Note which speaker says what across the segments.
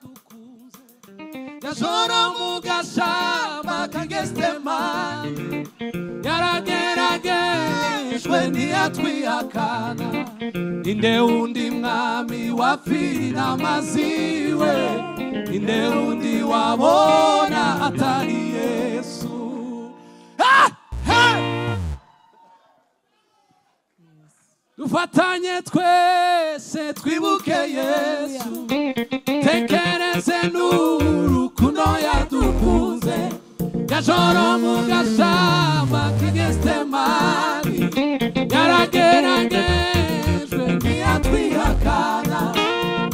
Speaker 1: tukuze yashora mu gashamba k'agesitema yarageragejwe ntiyatwihakana ninde wundi mwami wapfira amaziwe ninde wundi wabona atari yesu Ah! Hey! dufatanye twese twibuke yesu tekereze n'urukundo yadukunze gashoro mu gashamba k'agestemani yarageragejwe ntiyatwihakana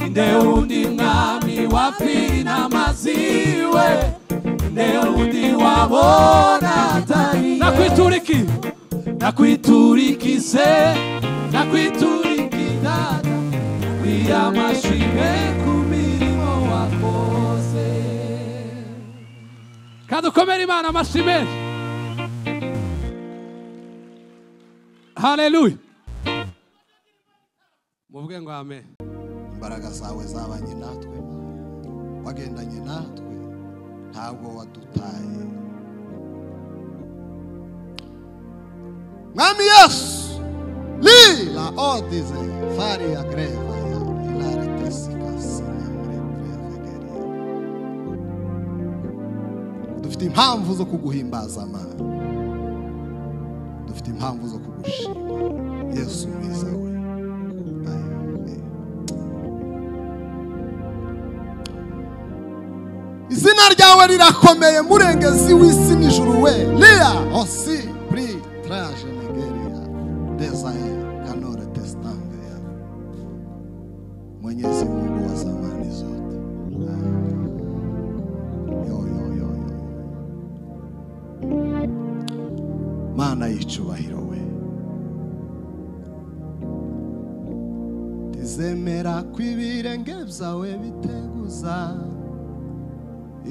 Speaker 1: inde wundi mwami wapfina amaziwe inde wundi wabona atari nakwituriki nakwiturikize nakwiturikira nakwiya amashimwe ku mirimo wakoze kandi ukomere imana amashimwe haleluya muvuge ngo amen
Speaker 2: imbaraga zawe zabanye natwe wagendanye natwe ntabwo wadutaye mwami yesu lila odize fari ya greva ya ilari tesikasinemuregrevegeriya dufite impamvu zo kuguhimbaza mana dufite impamvu zo kugushima yesu mwiza we Amen. izina ryawe rirakomeye murengezi w'isi n'ijuru we lia osi pri traje nigeria desae kanore testande ya mwenyezi mungu wa zamani zote yo, yo, yo, yo. mana y'icubahiro we tizemera ko ibirenge byawe biteguza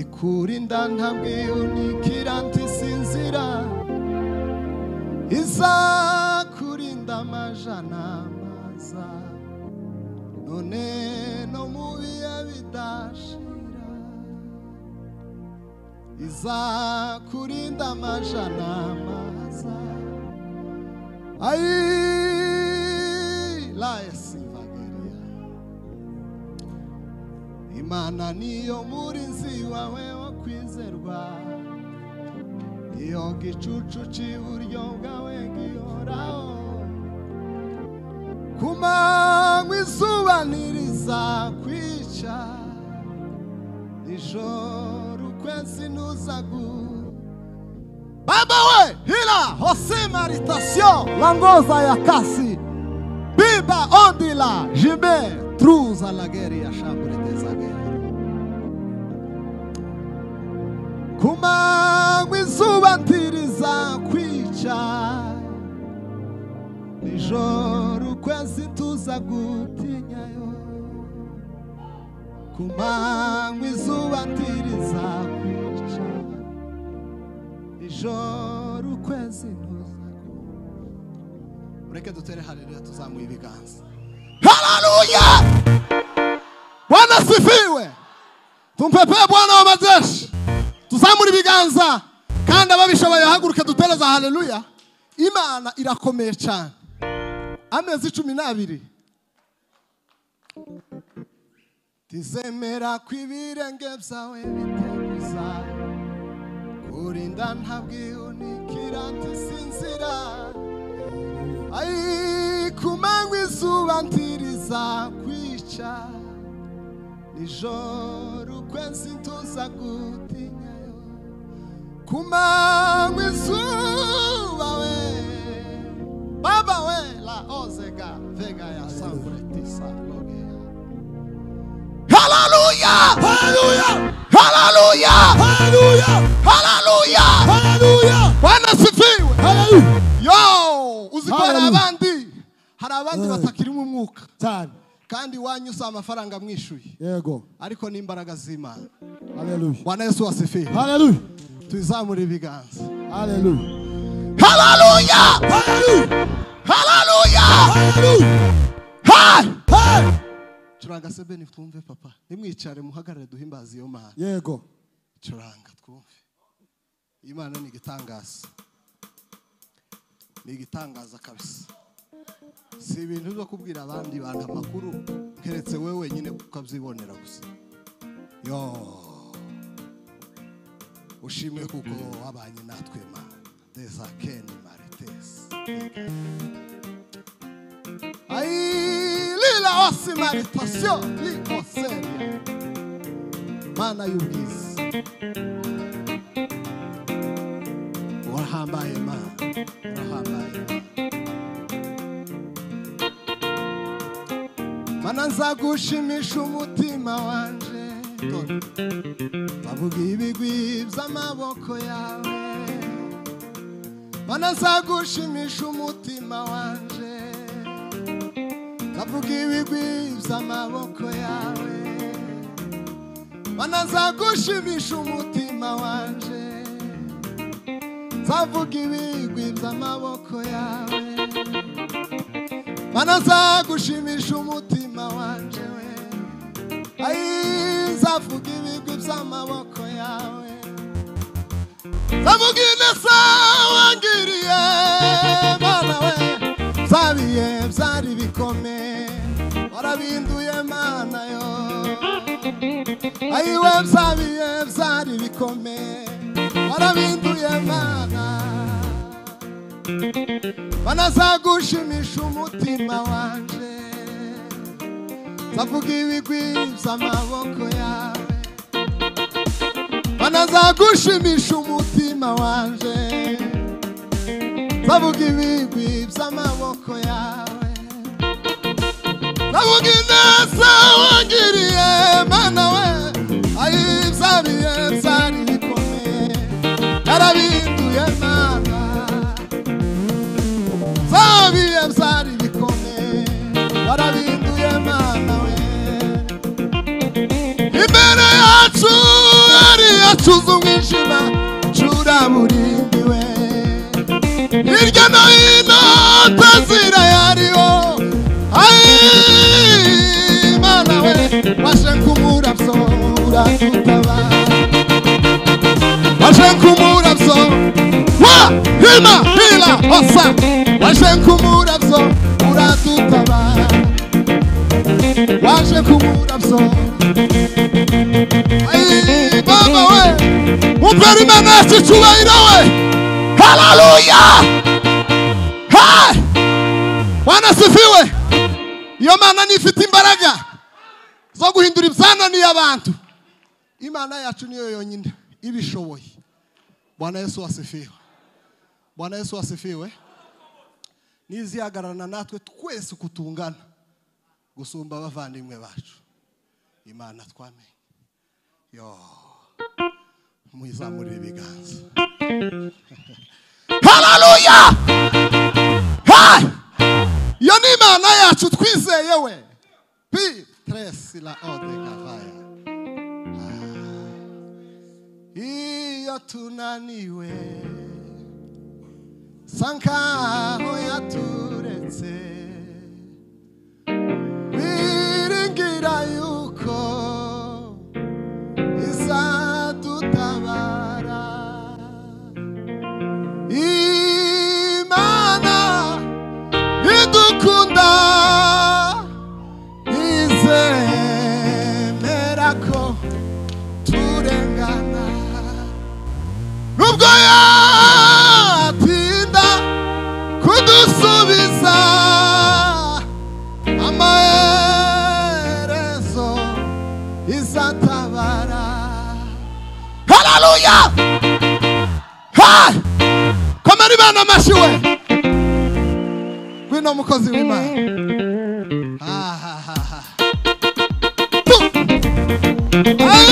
Speaker 2: ikurinda ntabwiye unikira ntisinzira izakurinda amajana maza none no mu bihe bidashira izakurinda amajana maza ayi layesivageriya imana niyo murinzi wawe wo kwizerwa iyo gicucu cy'iburyo bwawe gihoraho ku manywa izuba ntirizakwica nijoro ukwezi ntuzagu baba we hila hose maritasiyo langoza ya kasi Biba ondila jibe truza la geri ya shambure deza geri. Kuma mwizuba ntiriza kwica nijoro ukwezi tuza gutinyayo. Kuma mwizuba ntiriza kwica nijoro ukwezi tuza Ureke dutere haleluya tuzamuye ibiganza. Haleluya! Bwana sifiwe. Tumpepee Bwana wa majeshi. Tuzamure ibiganza kandi ababishoboye haguruke dutereza haleluya. Imana irakomeye cyane. Amezi cumi n'abiri. Tizemera ko ibirenge byawe biteguza kurinda ntabwihunikira ntisinzira Ai kumanywa izuba ntiriza kwica nijoro ukwezi ntuza gutinyayo kumanywa izuba we baba we la ozega vega ya samburetisa logea haleluya haleluya haleluya haleluya haleluya haleluya bwana sifiwe haleluya yo uzi ko hari
Speaker 3: Hallelujah.
Speaker 2: abandi hari abandi
Speaker 3: Yeah.
Speaker 2: batakirimo umwuka
Speaker 3: cyane
Speaker 2: kandi iwanyu usaba amafaranga mwishyuye
Speaker 3: yego
Speaker 2: ariko ni imbaraga z'imana
Speaker 3: haleluya
Speaker 2: bwana yesu wasifiwe
Speaker 3: haleluya
Speaker 2: tuyizamure ibiganza
Speaker 3: haleluya
Speaker 2: haleluya haleluya haleluya turanga sebeni twumve papa nimwicare muhagarare duhimbaze iyo mana
Speaker 3: yego
Speaker 2: turanga twumve iyi mana ni igitangaza ni igitangaza kabisa si ibintu byo kubwira abandi bantu amakuru keretse wowe wenyine ukabyibonera gusa yo ushimwe kuko wabanye natwe mana deza keni maritesi ayi lila wasi maritasiyo ni konseri mana y'ubwiza urahambaye mana urahambaye mana mana nzagushimisha umutima wanje dore bavuga ibigwi by'amaboko yawe mana nzagushimisha umutima wanje bavuga ibigwi by'amaboko yawe mana nzagushimisha umutima wanje nzavuga ibigwi by'amaboko yawe mana nzagushimisha umutima wanje we ayi nzavuga ibigwi by'amaboko yawe nzavuga ineza wangiriye mana we nzabiye byari bikomeye warabinduye mana yo ayiwe byabiye byari bikomeye warabinduye mana banazagushimisha umutima wanje nzavuga ibigwi by'amaboko yawe banazagushimisha umutima wanje nzavuga ibigwi by'amaboko yawe navuga ineza wangiriye mana we ayi byabiye byari bikomeye narabinduye mana byabiye byari bikomeye warabinduye mana we imbere yacu yari yacuze umwijima curaburimbiwe hirya no hino tazira yariho Ay, mana we waje nkumura byora tutaba waje nkumura byo wa hima hila hosa waje nkumura byo uradutaba waje nkumura byo Ay, baba we umpera imana yacu icyubahiro we haleluya Hey! Bwana sifiwe. Iyo mana nifite imbaraga zo guhindura ibyananiye abantu. Imana yacu niyo yonyine ibishoboye. Bwana Yesu wasifiwe. Bwana Yesu wasifiwe. Nizihagararana natwe twese uko tungana gusumba abavandimwe bacu. Imana twamenye. Yo. Mwizamurire ibiganza. Hallelujah! Hey! iyo ni imana yacu twizeye we pi teresi la ode kavaya iyo tunaniwe sa nkaho yaturetse wiringira yuko izadutabara imana idukunda izemera ko turengana nubwo yatinda kudusubiza amaherezo izatabara haleluya komera imana amashyi we ngwino mukozi w'imana Ahahaha. Tu. Ay.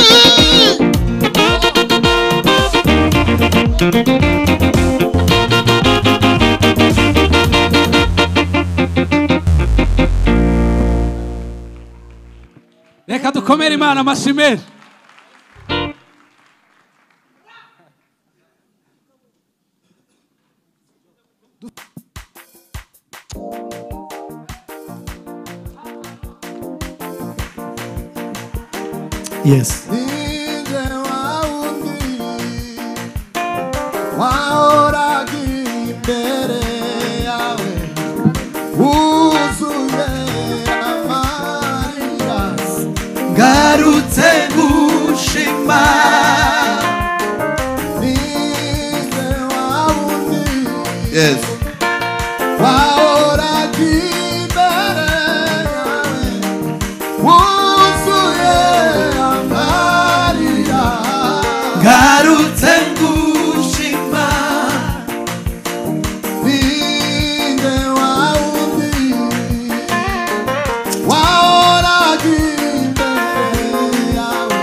Speaker 1: reka dukomere imana amashyi menshi Yes.
Speaker 2: Nje waundi waoraga imbere yawe wuzuye amarira
Speaker 1: Ngarutse gushima
Speaker 2: nje waundi
Speaker 1: Yes.
Speaker 2: waoraga imbere yawe wuzuye amarira
Speaker 1: Ngarutse gushima
Speaker 2: Ninde waundi waoraga imbere yawe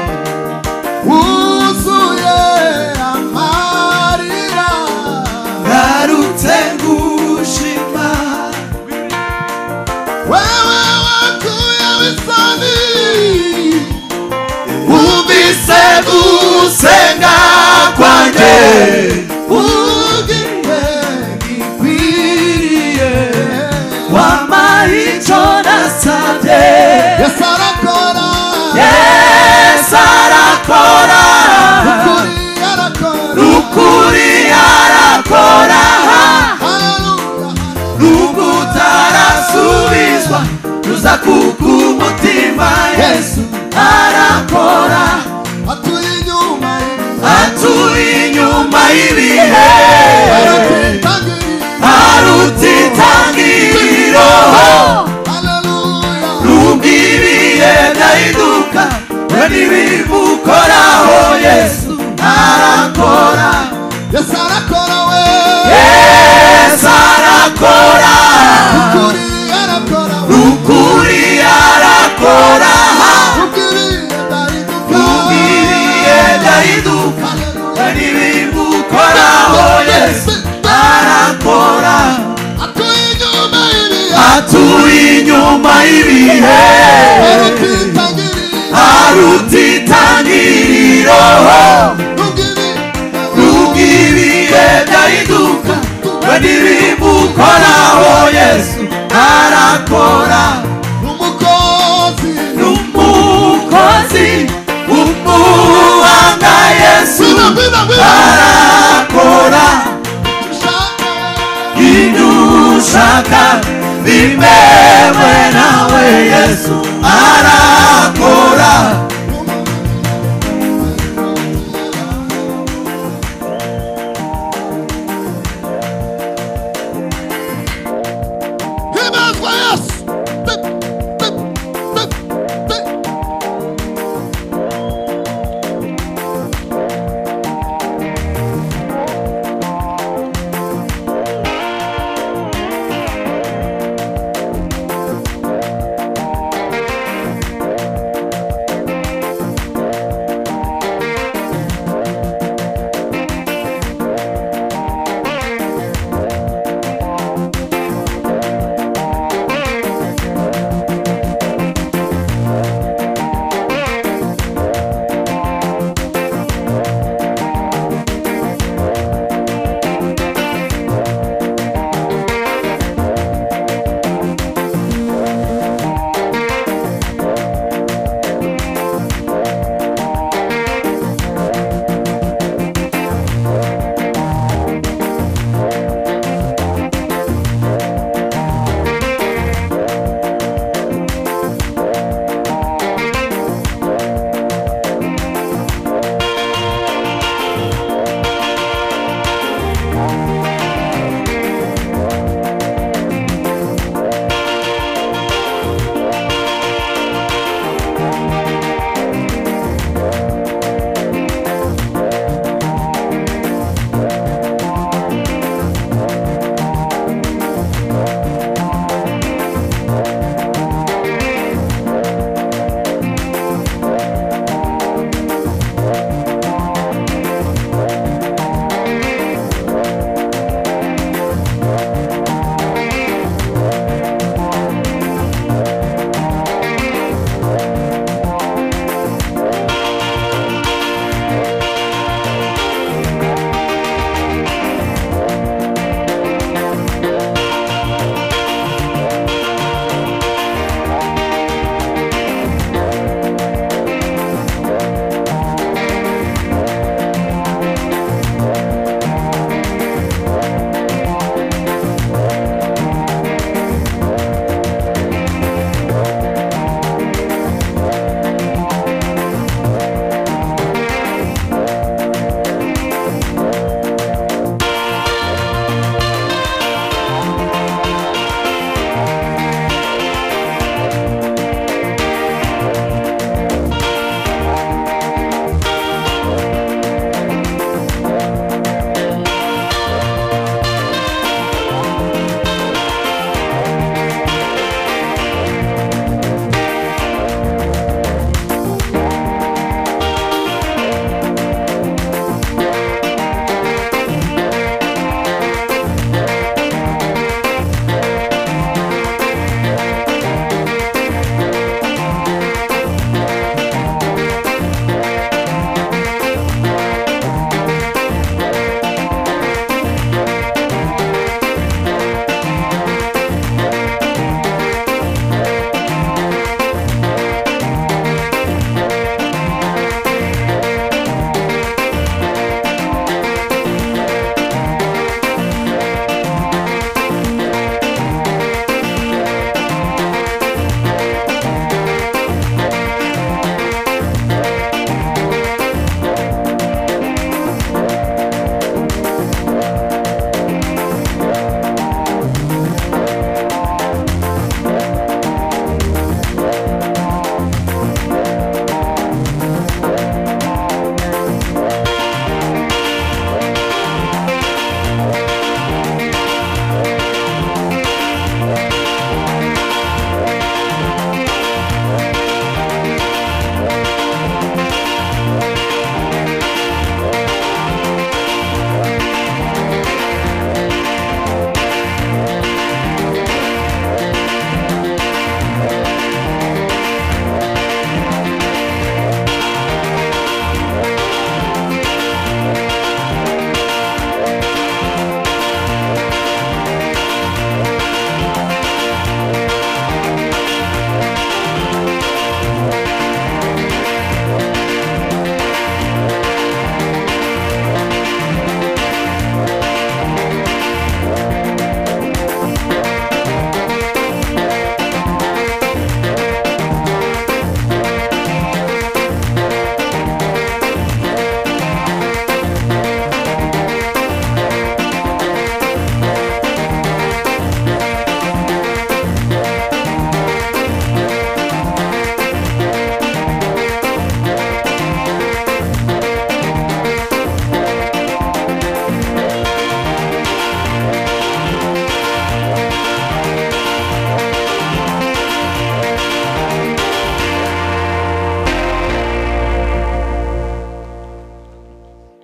Speaker 2: wuzuye amarira
Speaker 1: Ngarutse gushima
Speaker 2: wewe wakuye wisani
Speaker 1: Umvise gusenga kwanjye
Speaker 2: ugimbe
Speaker 1: Bikwiriye Wampaye icyo nasabye
Speaker 2: yesu arakora
Speaker 1: Yesu arakora
Speaker 2: ukuri arakora
Speaker 1: Ukuri arakora
Speaker 2: haleluya
Speaker 1: Nubwo utarasubizwa Ruza kuko umutima Yesu arakora
Speaker 2: atuye inyuma y'ibihe
Speaker 1: Atuye inyuma y'ibihe
Speaker 2: aratitangirira
Speaker 1: Aruta itangiriro
Speaker 2: haleluya
Speaker 1: Nubwo ibihe byahinduka We ntibimukoraho Yesu arakora
Speaker 2: Yesu arakora we
Speaker 1: Yesu arakora
Speaker 2: ukuri arakora we
Speaker 1: Ukuri arakora
Speaker 2: ubwiriye
Speaker 1: Nubwo ibihe byahinduka
Speaker 2: ndahinduka haleluya
Speaker 1: Hari ibimukoraho Yesu arakora
Speaker 2: atuye inyuma y'ibihe
Speaker 1: Atuye inyuma y'ibihe
Speaker 2: arutitangirira
Speaker 1: Aruta itangiriro
Speaker 2: ubwiriye
Speaker 1: Nubwo ibihe byahinduka We ntibimukoraho Yesu arakora
Speaker 2: umukozi
Speaker 1: N'umukozi Umuhanga Yesu
Speaker 2: bina bina bina
Speaker 1: arakora
Speaker 2: ushaka
Speaker 1: inushaka bimewe nawe yesu arakora
Speaker 2: himazwa yesu Tip, tip, tip, tip.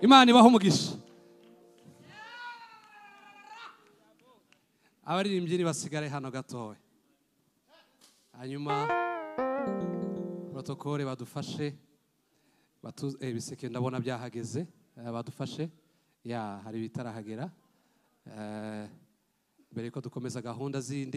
Speaker 1: imana ibaho umugisha abaririmbyi nibasigare hano gatoya hanyuma protokole badufashe batu- eh, ibiseke ndabona byahageze eh, badufashe ya hari ibitarahagera Eh, mbere yuko dukomeza gahunda zindi